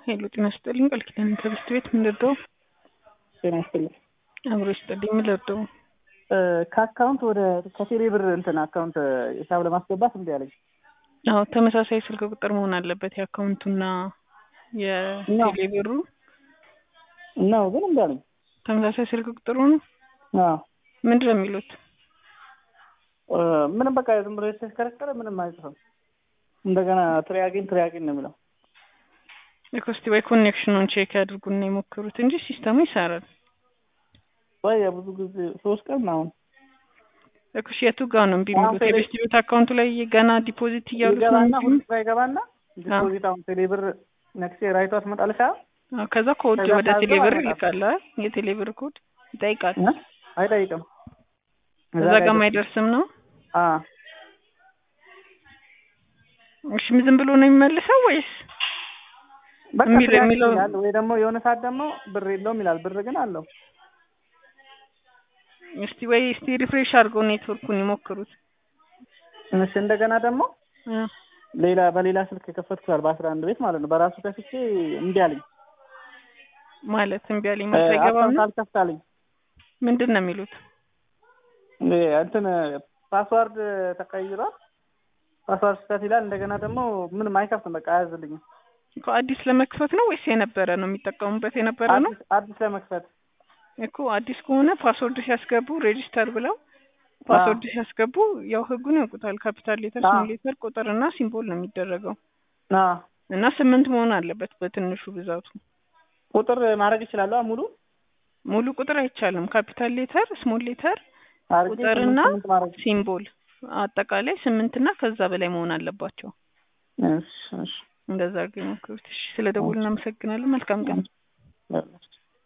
ሄሎ ጤና ይስጥልኝ ቃል ኪዳን ከብስት ቤት ምን ልርዳው? ጤና ይስጥልኝ። አብሮ ይስጥልኝ ምን ልርዳው? ከአካውንት ወደ ከቴሌ ብር እንትን አካውንት ሂሳብ ለማስገባት እንዲ ያለኝ አዎ ተመሳሳይ ስልክ ቁጥር መሆን አለበት የአካውንቱና የቴሌ ብሩ ነው ግን እንዲ ያለኝ ተመሳሳይ ስልክ ቁጥሩ ነው። አዎ ምንድን ነው የሚሉት? ምንም በቃ ዝም ብሎ የተሽከረከረ ምንም አይጽፍም። እንደገና ትሪያጊን ትሪያጊን ነው የሚለው። እስቲ ወይ ኮኔክሽኑን ቼክ ያድርጉና የሞክሩት እንጂ ሲስተሙ ይሰራል። ወይ ብዙ ጊዜ ሶስት ቀን አሁን እኩሽ የቱ ጋር ነው እምቢ የሚሉት? የቤስት ቤት አካውንቱ ላይ ገና ዲፖዚት እያሉት ነው ይገባና እንጂ ሁሉ ስራ ይገባና ዲፖዚት አሁን ቴሌ ብር ነክሴ ራይቷ ትመጣለች። አዎ፣ ከዛ ኮድ ከዛ ወደ ታዞ ቴሌ ብር አይመጣም። ይልካል አይደል? የቴሌ ብር ኮድ ይጠይቃል። እ? አይጠይቅም። እዛ ጋር አይደርስም ነው። አ እሺ ዝም ብሎ ነው የሚመልሰው ወይስ በቃ የሚል- ትሪያጊን የሚለው ይላል ወይ ደግሞ የሆነ ሰዓት ደግሞ ብር የለውም ይላል። ብር ግን አለው። እስቲ ወይ እስቲ ሪፍሬሽ አድርገው ኔትወርኩን ይሞክሩት። እሺ እንደገና ደግሞ እ ሌላ በሌላ ስልክ የከፈትኩታል በአስራ አንድ ቤት ማለት ነው። በራሱ ከፍቼ እምቢ አለኝ። ማለት እምቢ አለኝ ማለት አይገባም አካውንት ነው። አልከፍታለኝ ምንድን ነው የሚሉት? እ እንትን ፓስዋርድ ተቀይሯል። ፓስዋርድ ስህተት ይላል። እንደገና ደግሞ ምንም አይከፍትም። በቃ አያዝልኝም። እኮ አዲስ ለመክፈት ነው ወይስ የነበረ ነው የሚጠቀሙበት የነበረ ነው? አዲስ አዲስ ለመክፈት እኮ አዲስ ከሆነ ፓስወርድ ሲያስገቡ ሬጂስተር ብለው ፓስወርድ ሲያስገቡ ያው ህጉን ያውቁታል። ካፒታል ሌተር፣ አዎ። ስሞል ሌተር፣ ቁጥር እና ሲምቦል ነው የሚደረገው አ እና ስምንት መሆን አለበት በትንሹ ብዛቱ። ቁጥር ማድረግ ይችላሉ። ሙሉ ሙሉ ቁጥር አይቻልም። ካፒታል ሌተር፣ ስሞል ሌተር፣ አድርጌ ቁጥርና ስምንት ስምንት ማድረግ ሲምቦል አጠቃላይ ስምንት እና ከዛ በላይ መሆን አለባቸው። እሺ እሺ እንደዛ አድርገው ይሞክሩት። እሺ፣ ስለ ደውል እናመሰግናለን። መልካም ቀን። እሺ